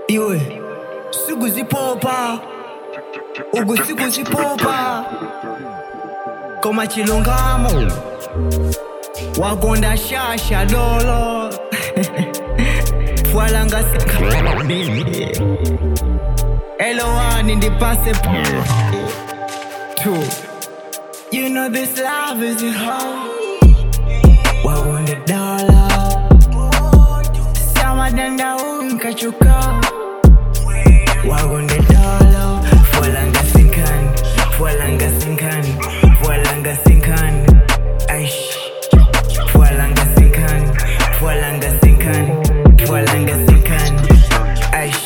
iwe sikuzipopa uku sikuzipopa koma chilungamo wakonda shasha dolo fwalanga elowani ndipase two you know this love is a hoe wakonda dola samadanda unkachuka wakonda dola fwalanga sinkani fwalanga sinkani fwalanga sinkani aish fwalanga sinkani fwalanga sinkani fwalanga sinkani aish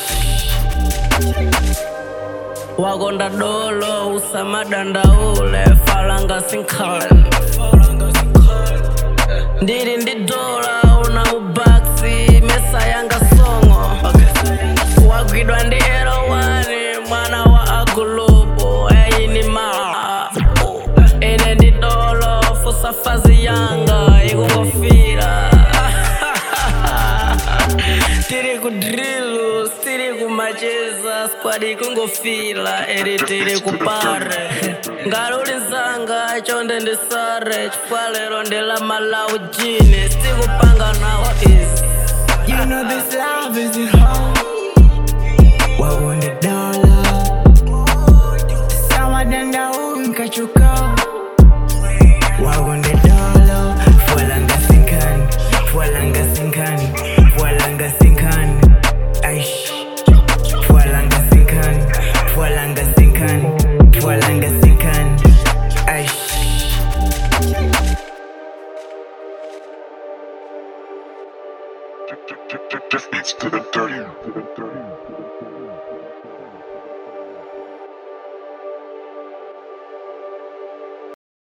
wakonda dolo usamadandaule falanga sinkhale ndili ndi dola una mubaksi mesa yanga songo wagwidwa ndi elowani mwana wa agulupu eyini maa ine ndi dolo fusafazi yanga ikungofira tiri kudrilu tiri kumacheza squad ikungofila eri tiri kupare ngalulinzanga chonde ndisare chifwalero ndila malawu jini sitikupanga nawo izi You know this love is a hoe. Wagonde dola. Sawa danda unkachuka. Wagonde dola. Fwalanga sinkani. Fwalanga sinkani. Fwalanga sinkani. Aish. Fwalanga sinkani. Fwalanga sinkani. Fwalanga sinkani. Aish. Just beats to the dirty.